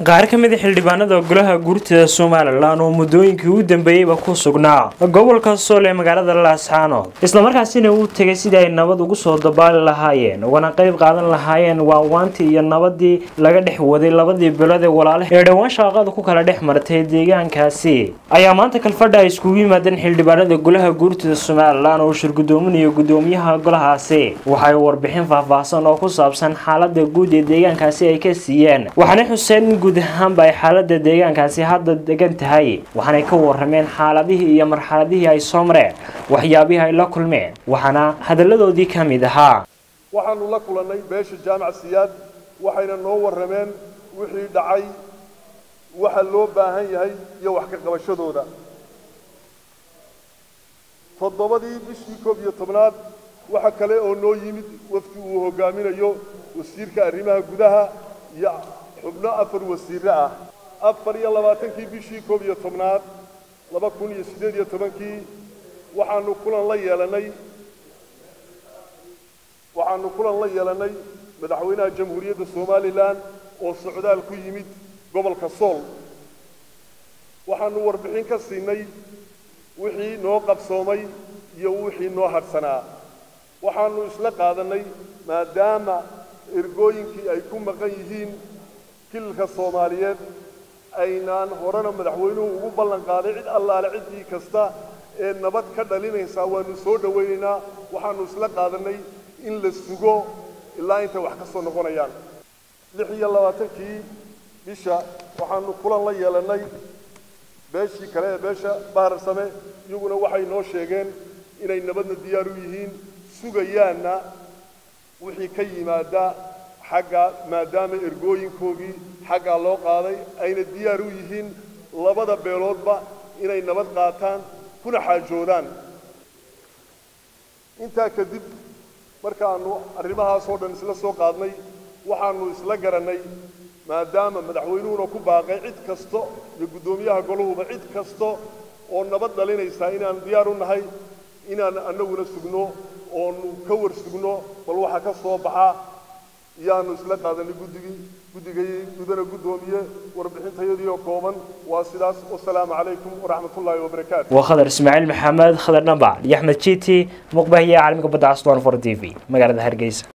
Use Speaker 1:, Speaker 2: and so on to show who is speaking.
Speaker 1: qaar ka mid a xildhibaanada golaha guurtida somalilan oo muddooyinkii u dambeeyeyba ku sugnaa gobolka sool ee magaalada laascaanood islamarkaasina uu tegay sidii ay nabad ugu soo dabaali lahaayeen ugana qayb qaadan lahaayeen waawaantii iyo nabadii laga dhex waday labadii bilood ee walaale ee dhowaan shaaqada ku kala dhex martay deegaankaasi ayaa maanta kalfadha ay iskugu yimaadeen xildhibaanada golaha guurtida somalilan oo shirgudoominayo gudoomiyaha golahaasi waxay warbixin faahfaahsan oo ku saabsan xaalada guud ee deegaankaasi ay ka siiyeen waxaana xuseen in guud ahaanba ay xaalada deegaankaasi hadda degan tahay waxaanay ka warameen xaaladihii iyo marxaladihii ay soo mareen waxyaabihii ay la kulmeen waxaana hadalladoodii ka mid ahaa
Speaker 2: waxaanu la kulannay beesha jaamac siyaad waxayna noo warrameen wixii dhacay waxa loo baahan yahay iyo wax ka qabashadooda toddobadii bishii koob iyo tobnaad waxa kale oo noo yimid wafdi uu hogaaminayo wasiirka arrimaha gudaha iyo xubno afar wasiirre ah afar iyo labaatankii bishii koob iyo tobnaad laba kun iyo siddeed iyo tobankii waxaanu kulan la yeelannay waxaanu kulan la yeelannay madaxweynaha jamhuuriyadda somalilan oo socdaal ku yimid gobolka sool waxaanu warbixin ka siinay wixii noo qabsoomay iyo wixii noo hadhsanaa waxaanu isla qaadannay maadaama ergooyinkii ay ku maqan yihiin kililka soomaaliyeed aynaan horena madaxweynuhu ugu ballan qaaday cid allaale ciddii kasta ee nabad ka dhalinaysaa waanu soo dhowaynaynaa waxaanu isla qaadannay in la sugo ilaa intay wax ka soo noqonayaan lix iyo labaatankii bisha waxaanu kulan la yeelannay beeshii kale ee beesha bahar same iyaguna waxay noo sheegeen inay nabadna diyaar u yihiin sugayaanna wixii ka yimaada xagga maadaama ergooyinkoogii xaggaa loo qaaday ayna diyaar u yihiin labada beeloodba inay nabad qaataan kuna xaajoodaan intaa kadib markaanu arrimahaasoo dhan isla soo qaadnay waxaanu isla garannay maadaama madaxweynuhuna ku baaqay cid kasta iyo guddoomiyaha golahuba cid kasta oo nabad dhalinaysaa inaan diyaar u nahay inaan annaguna sugno oonu ka war sugno bal waxa ka soo baxa iyaanu isla qaadanay guddigii guddigay gudana guddoomiye warbixintayadii oo kooban waa sidaas wasalaamu calaykum waraxmatullaahi wabarakaatu
Speaker 1: waa khadar ismaaciil maxamed khadar dhambac iyo axmed jiiti muqbahiye caalamiga badda casdoon for t v magaalada hargeysa